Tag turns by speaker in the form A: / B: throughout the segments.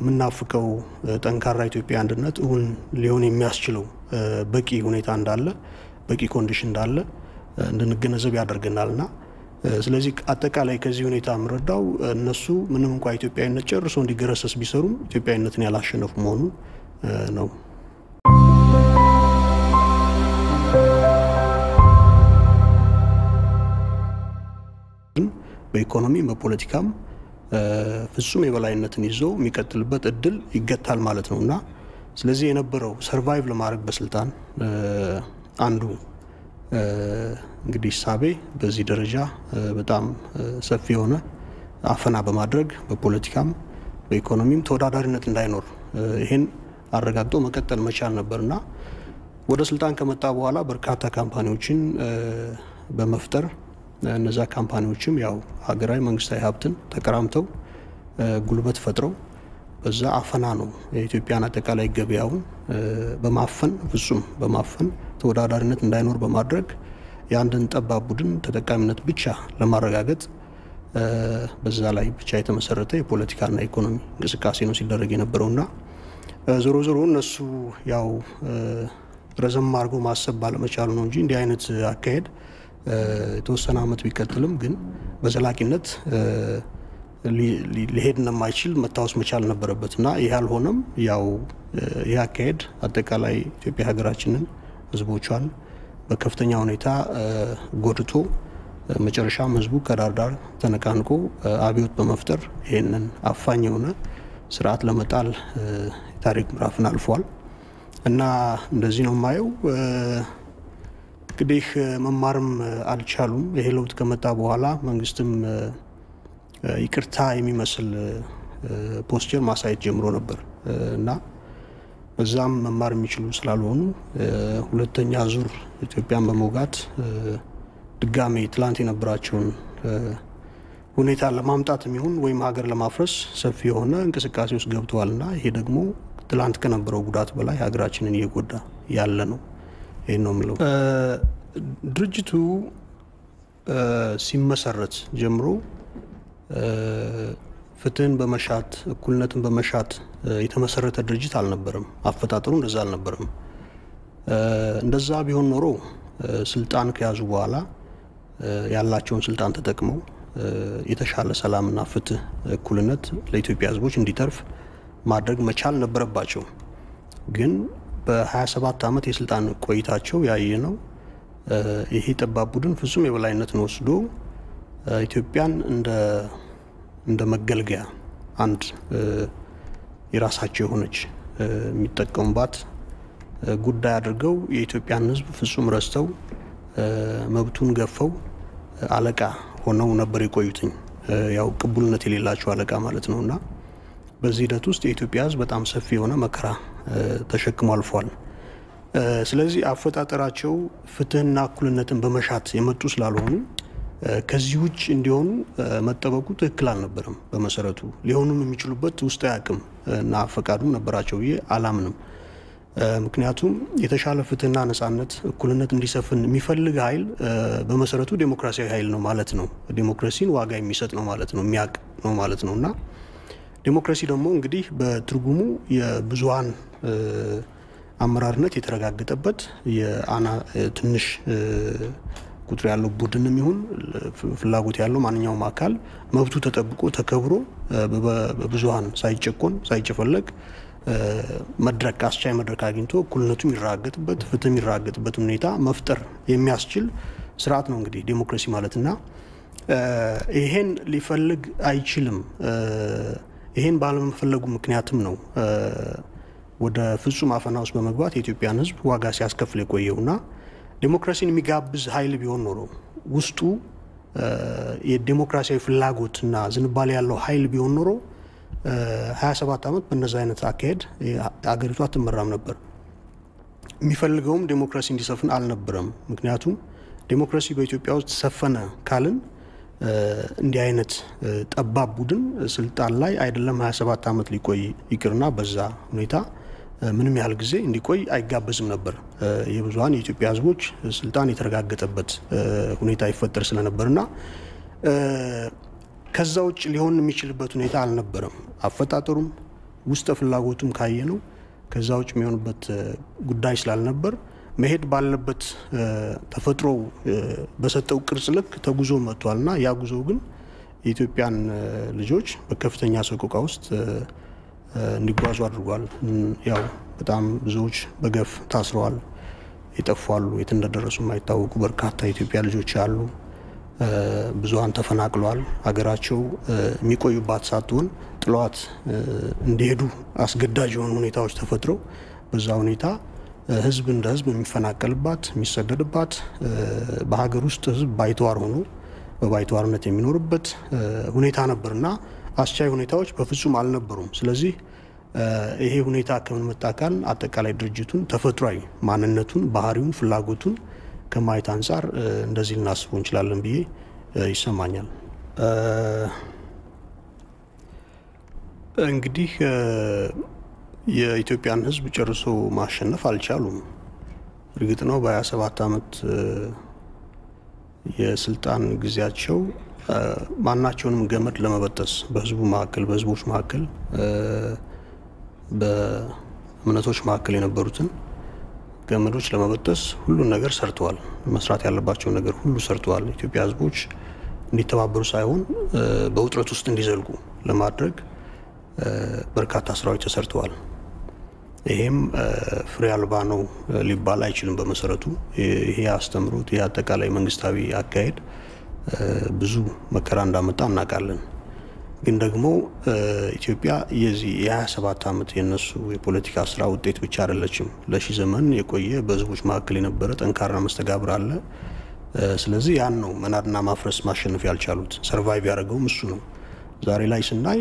A: የምናፍቀው ጠንካራ ኢትዮጵያ አንድነት እውን ሊሆን የሚያስችለው በቂ ሁኔታ እንዳለ በቂ ኮንዲሽን እንዳለ እንድንገነዘብ ያደርገናል እና ስለዚህ አጠቃላይ ከዚህ ሁኔታ የምረዳው እነሱ ምንም እንኳ ኢትዮጵያዊነት ጨርሶ እንዲገረሰስ ቢሰሩም ኢትዮጵያዊነትን ያላሸነፉ መሆኑን ነው። በኢኮኖሚም በፖለቲካም ፍጹም የበላይነትን ይዞ የሚቀጥልበት እድል ይገታል ማለት ነው እና ስለዚህ የነበረው ሰርቫይቭ ለማድረግ በስልጣን አንዱ እንግዲህ ሳቤ በዚህ ደረጃ በጣም ሰፊ የሆነ አፈና በማድረግ በፖለቲካም በኢኮኖሚም ተወዳዳሪነት እንዳይኖር ይህን አረጋግጦ መቀጠል መቻል ነበርና ወደ ስልጣን ከመጣ በኋላ በርካታ ካምፓኒዎችን በመፍጠር እነዛ ካምፓኒዎችም ያው ሀገራዊ መንግስታዊ ሀብትን ተቀራምተው ጉልበት ፈጥረው በዛ አፈና ነው የኢትዮጵያን አጠቃላይ ገበያውን በማፈን ፍጹም በማፈን ተወዳዳሪነት እንዳይኖር በማድረግ የአንድን ጠባብ ቡድን ተጠቃሚነት ብቻ ለማረጋገጥ በዛ ላይ ብቻ የተመሰረተ የፖለቲካና ኢኮኖሚ እንቅስቃሴ ነው ሲደረግ የነበረውና ዞሮ ዞሮ እነሱ ያው ረዘም አድርጎ ማሰብ ባለመቻሉ ነው እንጂ እንዲህ አይነት አካሄድ የተወሰነ ዓመት ቢቀጥልም ግን በዘላቂነት ሊሄድ እንደማይችል መታወስ መቻል ነበረበት እና ይህ አልሆነም። ያው ይህ አካሄድ አጠቃላይ ኢትዮጵያ ሀገራችንን ሕዝቦቿን በከፍተኛ ሁኔታ ጎድቶ መጨረሻም ሕዝቡ ከዳር ዳር ተነቃንቆ አብዮት በመፍጠር ይህንን አፋኝ የሆነ ስርዓት ለመጣል የታሪክ ምዕራፍን አልፏል እና እንደዚህ ነው የማየው። እንግዲህ መማርም አልቻሉም። ይሄ ለውጥ ከመጣ በኋላ መንግስትም ይቅርታ የሚመስል ፖስቸር ማሳየት ጀምሮ ነበር እና በዛም መማር የሚችሉ ስላልሆኑ ሁለተኛ ዙር ኢትዮጵያን በመውጋት ድጋሜ ትላንት የነበራቸውን ሁኔታ ለማምጣት የሚሆን ወይም ሀገር ለማፍረስ ሰፊ የሆነ እንቅስቃሴ ውስጥ ገብተዋል እና ይሄ ደግሞ ትላንት ከነበረው ጉዳት በላይ ሀገራችንን እየጎዳ ያለ ነው። ይህን ነው የምለው። ድርጅቱ ሲመሰረት ጀምሮ ፍትህን በመሻት እኩልነትን በመሻት የተመሰረተ ድርጅት አልነበረም። አፈጣጠሩ እንደዛ አልነበረም። እንደዛ ቢሆን ኖሮ ስልጣን ከያዙ በኋላ ያላቸውን ስልጣን ተጠቅመው የተሻለ ሰላምና ፍትህ፣ እኩልነት ለኢትዮጵያ ሕዝቦች እንዲተርፍ ማድረግ መቻል ነበረባቸው። ግን በ27 ዓመት የስልጣን ቆይታቸው ያየ ነው ይሄ ጠባብ ቡድን ፍጹም የበላይነትን ወስዶ ኢትዮጵያን እንደ መገልገያ አንድ የራሳቸው የሆነች የሚጠቀሙባት ጉዳይ አድርገው የኢትዮጵያን ሕዝብ ፍጹም ረስተው መብቱን ገፈው አለቃ ሆነው ነበር የቆዩትኝ። ያው ቅቡልነት የሌላቸው አለቃ ማለት ነው እና በዚህ ሂደት ውስጥ የኢትዮጵያ ሕዝብ በጣም ሰፊ የሆነ መከራ ተሸክሞ አልፏል። ስለዚህ አፈጣጠራቸው ፍትህና እኩልነትን በመሻት የመጡ ስላልሆኑ ከዚህ ውጭ እንዲሆኑ መጠበቁ ትክክል አልነበረም። በመሰረቱ ሊሆኑም የሚችሉበት ውስጣዊ አቅም እና ፈቃዱም ነበራቸው ብዬ አላምንም። ምክንያቱም የተሻለ ፍትህና ነጻነት፣ እኩልነት እንዲሰፍን የሚፈልግ ኃይል በመሰረቱ ዴሞክራሲያዊ ኃይል ነው ማለት ነው። ዴሞክራሲን ዋጋ የሚሰጥ ነው ማለት ነው፣ የሚያውቅ ነው ማለት ነው እና ዴሞክራሲ ደግሞ እንግዲህ በትርጉሙ የብዙሀን አመራርነት የተረጋገጠበት ትንሽ ቁጥር ያለው ቡድንም ይሁን ፍላጎት ያለው ማንኛውም አካል መብቱ ተጠብቆ ተከብሮ በብዙሀን ሳይጨቆን ሳይጨፈለግ መድረክ አስቻይ መድረክ አግኝቶ እኩልነቱ የሚረጋገጥበት ፍትህ የሚረጋገጥበት ሁኔታ መፍጠር የሚያስችል ስርዓት ነው እንግዲህ ዴሞክራሲ ማለትና ይሄን ሊፈልግ አይችልም። ይሄን ባለመፈለጉ ምክንያትም ነው ወደ ፍጹም አፈና ውስጥ በመግባት የኢትዮጵያን ሕዝብ ዋጋ ሲያስከፍል የቆየውና ዴሞክራሲን የሚጋብዝ ኃይል ቢሆን ኖሮ ውስጡ የዴሞክራሲያዊ ፍላጎትና ዝንባሌ ያለው ኃይል ቢሆን ኖሮ 27 ዓመት በነዚ አይነት አካሄድ አገሪቷ አትመራም ነበር። የሚፈልገውም ዴሞክራሲ እንዲሰፍን አልነበረም። ምክንያቱም ዴሞክራሲ በኢትዮጵያ ውስጥ ሰፈነ ካልን እንዲህ አይነት ጠባብ ቡድን ስልጣን ላይ አይደለም 27 ዓመት ሊቆይ ይቅርና በዛ ሁኔታ ምንም ያህል ጊዜ እንዲቆይ አይጋበዝም ነበር። የብዙሀን የኢትዮጵያ ህዝቦች ስልጣን የተረጋገጠበት ሁኔታ ይፈጠር ስለነበርና ከዛ ውጭ ሊሆን የሚችልበት ሁኔታ አልነበረም። አፈጣጠሩም ውስጠ ፍላጎቱም ካየ ነው ከዛ ውጭ የሚሆንበት ጉዳይ ስላልነበር መሄድ ባለበት ተፈጥሮ በሰጠው ቅርጽ ልክ ተጉዞ መጥቷል እና ያ ጉዞ ግን የኢትዮጵያን ልጆች በከፍተኛ ሰቆቃ ውስጥ እንዲጓዙ አድርጓል። ያው በጣም ብዙዎች በገፍ ታስረዋል፣ ይጠፋሉ፣ የት እንደደረሱ የማይታወቁ በርካታ የኢትዮጵያ ልጆች አሉ። ብዙሀን ተፈናቅለዋል። ሀገራቸው የሚቆዩባት ሳትሆን ጥለዋት እንዲሄዱ አስገዳጅ የሆኑ ሁኔታዎች ተፈጥረው በዛ ሁኔታ ህዝብ እንደ ህዝብ የሚፈናቀልባት የሚሰደድባት በሀገር ውስጥ ህዝብ ባይተዋር ሆኖ በባይተዋርነት የሚኖርበት ሁኔታ ነበርና አስቻይ ሁኔታዎች በፍጹም አልነበሩም። ስለዚህ ይሄ ሁኔታ ከምን መጣ ካልን አጠቃላይ ድርጅቱን ተፈጥሯዊ ማንነቱን፣ ባህሪውን፣ ፍላጎቱን ከማየት አንጻር እንደዚህ ልናስበው እንችላለን ብዬ ይሰማኛል። እንግዲህ የኢትዮጵያን ህዝብ ጨርሶ ማሸነፍ አልቻሉም። እርግጥ ነው በ27 ዓመት የስልጣን ጊዜያቸው ማናቸውንም ገመድ ለመበጠስ በህዝቡ መካከል፣ በህዝቦች መካከል፣ በእምነቶች መካከል የነበሩትን ገመዶች ለመበጠስ ሁሉን ነገር ሰርተዋል። መስራት ያለባቸውን ነገር ሁሉ ሰርተዋል። ኢትዮጵያ ህዝቦች እንዲተባበሩ ሳይሆን በውጥረት ውስጥ እንዲዘልቁ ለማድረግ በርካታ ስራዎች ተሰርተዋል። ይሄም ፍሬ አልባ ነው ሊባል አይችልም። በመሰረቱ ይሄ አስተምሮት ይሄ አጠቃላይ መንግስታዊ አካሄድ ብዙ መከራ እንዳመጣ እናውቃለን። ግን ደግሞ ኢትዮጵያ የዚህ የ27 ዓመት የነሱ የፖለቲካ ስራ ውጤት ብቻ አይደለችም። ለሺ ዘመን የቆየ በህዝቦች መካከል የነበረ ጠንካራ መስተጋብር አለ። ስለዚህ ያን ነው መናድና ማፍረስ ማሸነፍ ያልቻሉት። ሰርቫይቭ ያደረገውም እሱ ነው። ዛሬ ላይ ስናይ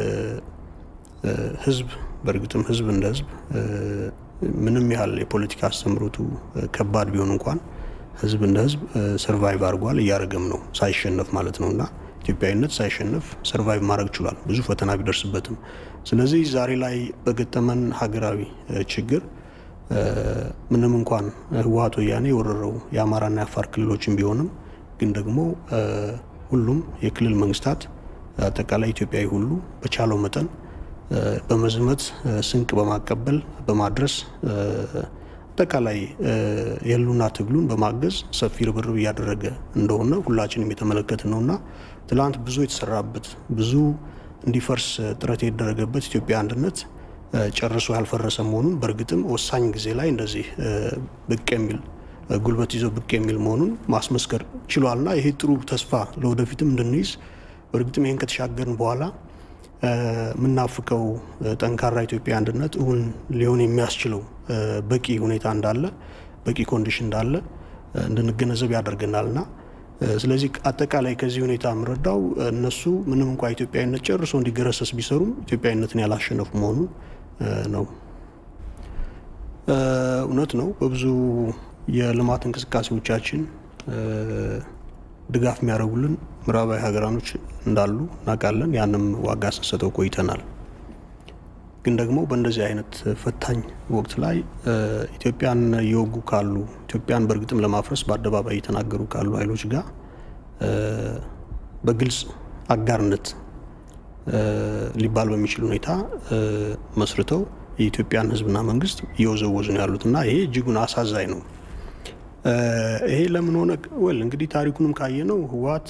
A: ህዝብ በእርግጥም ህዝብ እንደ ህዝብ ምንም ያህል የፖለቲካ አስተምሮቱ ከባድ ቢሆን እንኳን ህዝብ እንደ ህዝብ ሰርቫይቭ አድርጓል፣ እያደረገም ነው ሳይሸነፍ ማለት ነው እና ኢትዮጵያዊነት ሳይሸነፍ ሰርቫይቭ ማድረግ ችሏል፣ ብዙ ፈተና ቢደርስበትም። ስለዚህ ዛሬ ላይ በገጠመን ሀገራዊ ችግር ምንም እንኳን ህወሓት ወያኔ የወረረው የአማራና የአፋር ክልሎችን ቢሆንም ግን ደግሞ ሁሉም የክልል መንግስታት አጠቃላይ ኢትዮጵያዊ ሁሉ በቻለው መጠን በመዝመት ስንቅ በማቀበል በማድረስ አጠቃላይ የህልውና ትግሉን በማገዝ ሰፊ ርብርብ እያደረገ እንደሆነ ሁላችንም የተመለከት ነውና ትላንት ብዙ የተሰራበት ብዙ እንዲፈርስ ጥረት የተደረገበት ኢትዮጵያ አንድነት ጨርሶ ያልፈረሰ መሆኑን በእርግጥም ወሳኝ ጊዜ ላይ እንደዚህ ብቅ የሚል ጉልበት ይዞ ብቅ የሚል መሆኑን ማስመስከር ችሏልና ይሄ ጥሩ ተስፋ ለወደፊትም እንድንይዝ በእርግጥም ይህን ከተሻገርን በኋላ የምናፍቀው ጠንካራ ኢትዮጵያ አንድነት እውን ሊሆን የሚያስችለው በቂ ሁኔታ እንዳለ በቂ ኮንዲሽን እንዳለ እንድንገነዘብ ያደርገናል እና ስለዚህ አጠቃላይ ከዚህ ሁኔታ የምረዳው እነሱ ምንም እንኳ ኢትዮጵያዊነት ጨርሶ እንዲገረሰስ ቢሰሩም ኢትዮጵያዊነትን ያላሸነፉ መሆኑን ነው። እውነት ነው። በብዙ የልማት እንቅስቃሴዎቻችን ድጋፍ የሚያደርጉልን ምዕራባዊ ሀገራኖች እንዳሉ እናውቃለን። ያንም ዋጋ ስንሰጠው ቆይተናል። ግን ደግሞ በእንደዚህ አይነት ፈታኝ ወቅት ላይ ኢትዮጵያን እየወጉ ካሉ ኢትዮጵያን በእርግጥም ለማፍረስ በአደባባይ እየተናገሩ ካሉ ኃይሎች ጋር በግልጽ አጋርነት ሊባል በሚችል ሁኔታ መስርተው የኢትዮጵያን ሕዝብና መንግስት እየወዘወዙ ነው ያሉት እና ይሄ እጅጉን አሳዛኝ ነው። ይሄ ለምን ሆነ? ወል እንግዲህ ታሪኩንም ካየ ነው ህወሓት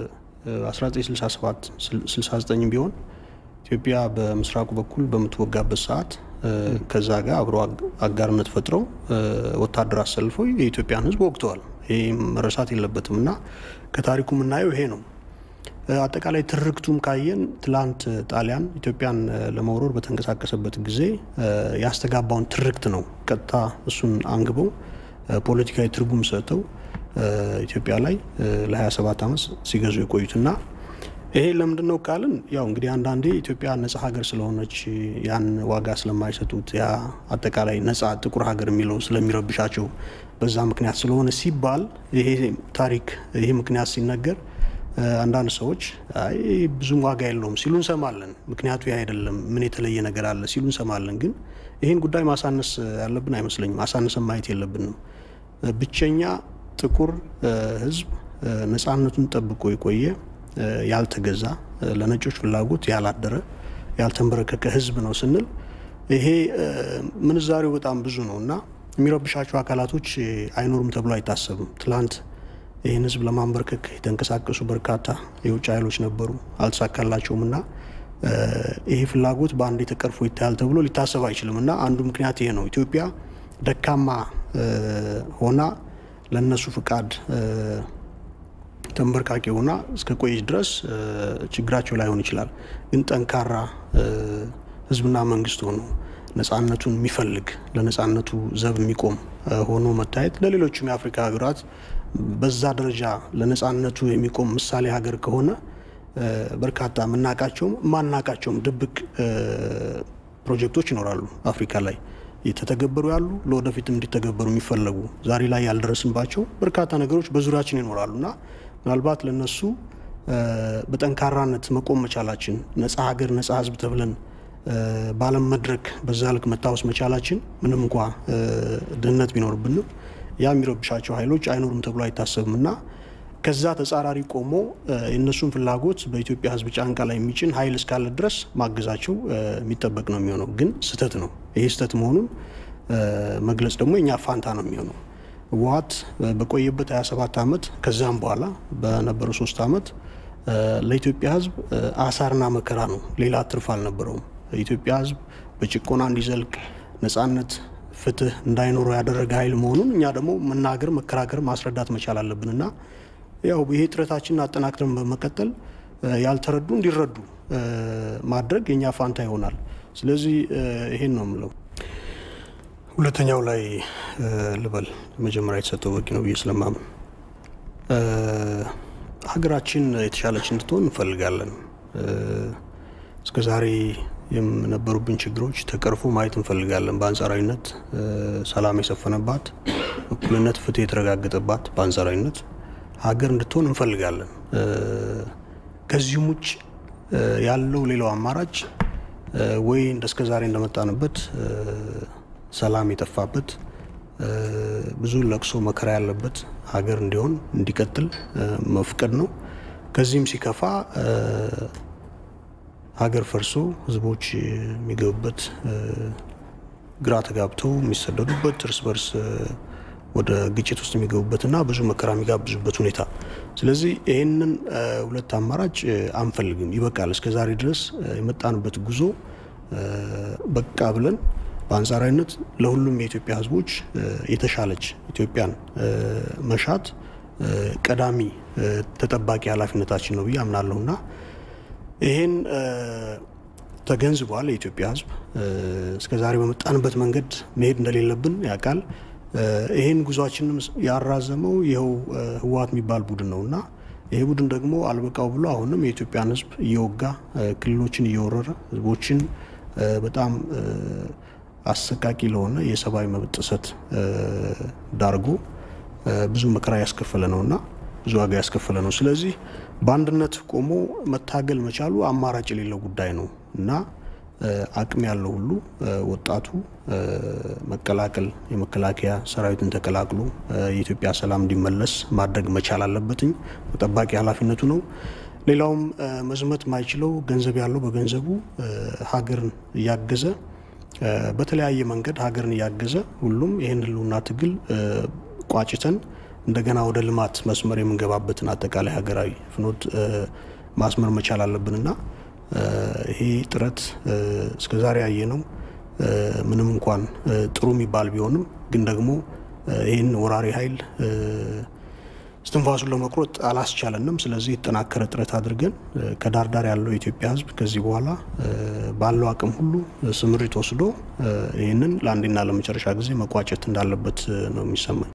A: 1967 69 ቢሆን ኢትዮጵያ በምስራቁ በኩል በምትወጋበት ሰዓት ከዛ ጋር አብሮ አጋርነት ፈጥረው ወታደር አሰልፈው የኢትዮጵያን ህዝብ ወቅተዋል። ይህ መረሳት የለበትም እና ከታሪኩ የምናየው ይሄ ነው። አጠቃላይ ትርክቱም ካየን ትላንት ጣሊያን ኢትዮጵያን ለመውረር በተንቀሳቀሰበት ጊዜ ያስተጋባውን ትርክት ነው ቀጥታ እሱን አንግበው ፖለቲካዊ ትርጉም ሰጥተው ኢትዮጵያ ላይ ለ27 ዓመት ሲገዙ የቆዩትና ይሄ ለምንድን ነው ካልን ያው እንግዲህ አንዳንዴ ኢትዮጵያ ነጻ ሀገር ስለሆነች ያን ዋጋ ስለማይሰጡት ያ አጠቃላይ ነጻ ጥቁር ሀገር የሚለው ስለሚረብሻቸው በዛ ምክንያት ስለሆነ ሲባል ይሄ ታሪክ ይሄ ምክንያት ሲነገር አንዳንድ ሰዎች አይ ብዙም ዋጋ የለውም ሲሉ እንሰማለን። ምክንያቱ ይህ አይደለም፣ ምን የተለየ ነገር አለ ሲሉ እንሰማለን። ግን ይህን ጉዳይ ማሳነስ ያለብን አይመስለኝም። አሳነስን ማየት የለብንም። ብቸኛ ጥቁር ሕዝብ ነጻነቱን ጠብቆ የቆየ ያልተገዛ፣ ለነጮች ፍላጎት ያላደረ ያልተንበረከከ ህዝብ ነው ስንል ይሄ ምንዛሬው በጣም ብዙ ነው እና የሚረብሻቸው አካላቶች አይኖሩም ተብሎ አይታሰብም። ትላንት ይህን ህዝብ ለማንበርከክ የተንቀሳቀሱ በርካታ የውጭ ኃይሎች ነበሩ፣ አልተሳካላቸውም እና ይሄ ፍላጎት በአንድ ተቀርፎ ይታያል ተብሎ ሊታሰብ አይችልም እና አንዱ ምክንያት ይሄ ነው። ኢትዮጵያ ደካማ ሆና ለእነሱ ፍቃድ ተንበርካቂ ሆና እስከ ቆየች ድረስ ችግራቸው ላይሆን ይችላል። ግን ጠንካራ ህዝብና መንግስት ሆኖ ነጻነቱን የሚፈልግ ለነጻነቱ ዘብ የሚቆም ሆኖ መታየት ለሌሎችም የአፍሪካ ሀገራት በዛ ደረጃ ለነጻነቱ የሚቆም ምሳሌ ሀገር ከሆነ በርካታ የምናውቃቸውም የማናውቃቸውም ድብቅ ፕሮጀክቶች ይኖራሉ አፍሪካ ላይ የተተገበሩ ያሉ ለወደፊትም እንዲተገበሩ የሚፈለጉ ዛሬ ላይ ያልደረስንባቸው በርካታ ነገሮች በዙሪያችን ይኖራሉ እና ምናልባት ለነሱ በጠንካራነት መቆም መቻላችን ነጻ ሀገር ነጻ ህዝብ ተብለን በዓለም መድረክ በዛ ልክ መታወስ መቻላችን ምንም እንኳ ድህነት ቢኖርብንም ያ የሚረብሻቸው ኃይሎች አይኖሩም ተብሎ አይታሰብም እና ከዛ ተጻራሪ ቆሞ የእነሱን ፍላጎት በኢትዮጵያ ህዝብ ጫንቃ ላይ የሚጭን ኃይል እስካለ ድረስ ማገዛቸው የሚጠበቅ ነው የሚሆነው። ግን ስህተት ነው። ይሄ ስህተት መሆኑን መግለጽ ደግሞ የኛ ፋንታ ነው የሚሆነው። ህወሓት በቆየበት 27 ዓመት ከዛም በኋላ በነበረው ሶስት ዓመት ለኢትዮጵያ ህዝብ አሳርና መከራ ነው። ሌላ ትርፍ አልነበረውም። የኢትዮጵያ ህዝብ በጭቆና እንዲዘልቅ ነጻነት፣ ፍትህ እንዳይኖረው ያደረገ ኃይል መሆኑን እኛ ደግሞ መናገር፣ መከራከር፣ ማስረዳት መቻል አለብንና ያው ይሄ ጥረታችንን አጠናክረን በመቀጠል ያልተረዱ እንዲረዱ ማድረግ የኛ ፋንታ ይሆናል። ስለዚህ ይሄን ነው የምለው። ሁለተኛው ላይ ልበል መጀመሪያ የተሰጠው በቂ ነው ብዬ ስለማምን ሀገራችን የተሻለች እንድትሆን እንፈልጋለን። እስከ ዛሬ የነበሩብን ችግሮች ተቀርፎ ማየት እንፈልጋለን። በአንጻራዊነት ሰላም የሰፈነባት፣ እኩልነት፣ ፍትህ የተረጋገጠባት በአንጻራዊነት ሀገር እንድትሆን እንፈልጋለን። ከዚህም ውጭ ያለው ሌላው አማራጭ ወይ እንደ እስከ ዛሬ እንደመጣንበት ሰላም የጠፋበት ብዙ ለቅሶ መከራ ያለበት ሀገር እንዲሆን እንዲቀጥል መፍቀድ ነው። ከዚህም ሲከፋ ሀገር ፈርሶ ህዝቦች የሚገቡበት ግራ ተጋብተው የሚሰደዱበት እርስ በርስ ወደ ግጭት ውስጥ የሚገቡበትና ብዙ መከራ የሚጋብዙበት ሁኔታ። ስለዚህ ይህንን ሁለት አማራጭ አንፈልግም። ይበቃል። እስከ ዛሬ ድረስ የመጣንበት ጉዞ በቃ ብለን በአንጻራዊነት ለሁሉም የኢትዮጵያ ህዝቦች የተሻለች ኢትዮጵያን መሻት ቀዳሚ ተጠባቂ ኃላፊነታችን ነው ብዬ አምናለሁ እና ይህን ተገንዝቧል የኢትዮጵያ ህዝብ። እስከ ዛሬ በመጣንበት መንገድ መሄድ እንደሌለብን ያውቃል። ይህን ጉዟችንም ያራዘመው ይኸው ህወሓት የሚባል ቡድን ነው እና ይሄ ቡድን ደግሞ አልበቃው ብሎ አሁንም የኢትዮጵያን ህዝብ እየወጋ ክልሎችን እየወረረ ህዝቦችን በጣም አሰቃቂ ለሆነ የሰብአዊ መብት ጥሰት ዳርጎ ብዙ መከራ ያስከፈለ ነው እና ብዙ ዋጋ ያስከፈለ ነው። ስለዚህ በአንድነት ቆሞ መታገል መቻሉ አማራጭ የሌለው ጉዳይ ነው እና አቅም ያለው ሁሉ ወጣቱ መቀላቀል የመከላከያ ሰራዊትን ተቀላቅሎ የኢትዮጵያ ሰላም እንዲመለስ ማድረግ መቻል አለበትኝ። ተጠባቂ ኃላፊነቱ ነው። ሌላውም መዝመት ማይችለው ገንዘብ ያለው በገንዘቡ ሀገርን እያገዘ በተለያየ መንገድ ሀገርን እያገዘ ሁሉም ይህን ህልውና ትግል ቋጭተን እንደገና ወደ ልማት መስመር የምንገባበትን አጠቃላይ ሀገራዊ ፍኖት ማስመር መቻል አለብንና ይሄ ጥረት እስከዛሬ ያየ ነው ምንም እንኳን ጥሩ የሚባል ቢሆንም ግን ደግሞ ይህን ወራሪ ኃይል እስትንፋሱን ለመቁረጥ አላስቻለንም። ስለዚህ የተጠናከረ ጥረት አድርገን ከዳር ዳር ያለው የኢትዮጵያ ሕዝብ ከዚህ በኋላ ባለው አቅም ሁሉ ስምሪት ወስዶ ይህንን ለአንዴና ለመጨረሻ ጊዜ መቋጨት እንዳለበት ነው የሚሰማኝ።